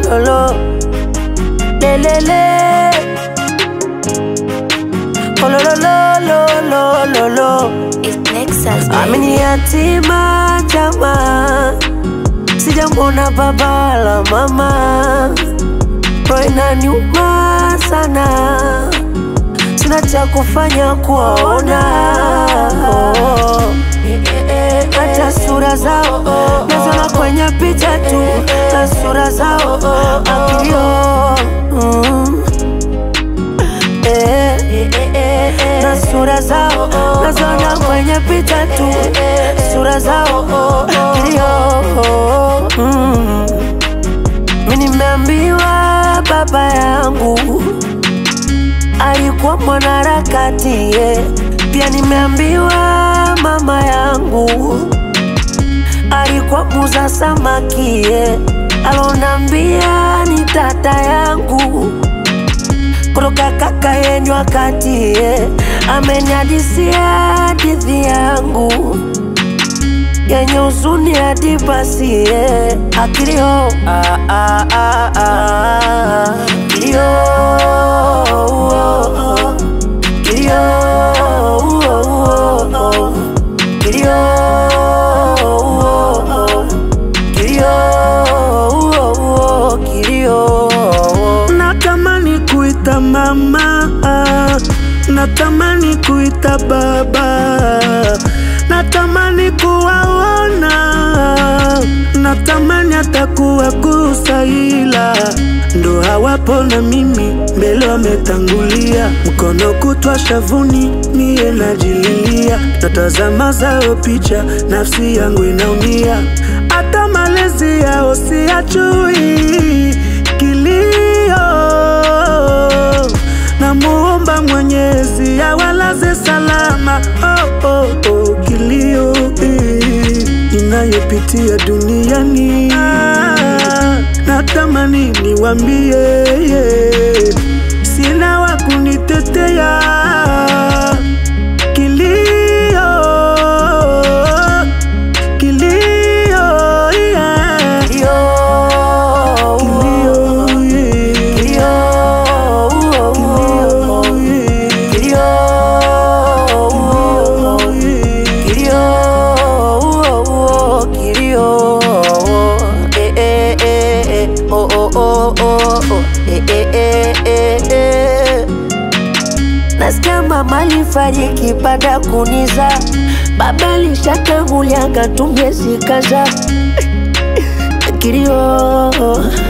lo lo lelele oh lo lo lo lo lo lo lo It's Nexus, baby. amini yatima jamaa sijamwona baba la mama roho inaniuma sana sina cha kufanya kuwaona oh. hata sura zao nazona kwenye picha tu na sura zao akilio mm. Eh, na sura zao nazona kwenye picha tu sura zao kilio mm. mi nimeambiwa baba yangu alikuwa mwanaharakati yeah. pia nimeambiwa mama yangu alikuwa muza samaki yeah. alonambia ni tata yangu kutoka kaka yenyu wakati yeah. ameniadisia hadithi yangu yenye huzuni hadi basi yeah. akilio ah, ah, ah, ah. kilio oh, oh. kilio oh, oh, oh. kilio oh, oh. kilio oh, oh. kilio natamani kuita mama natamani kuita baba natamani kuwaona natamani hata kuwagusa ila ndo hawapo na mimi mbele wametangulia mkono kutwa shavuni mie najililia natazama zao picha nafsi yangu inaumia hata malezi yao siyajui kilio namuomba mwenyezi awalaze salama oh, oh, oh, kilio eh, inayopitia duniani ah, natamani niwambie yeah, sina wa kunitetea kilio kilio yeah. kilio kilio yeah. kilio oh, oh, oh. kilio oh, oh. kilio oh, oh, kilio eh, eh, eh, eh. oh, oh, oh, oh, oh. eh, eh, eh, eh, eh. nasikia mama alifariki baada ya kuniza baba alishatangulia katumie zikaza kilio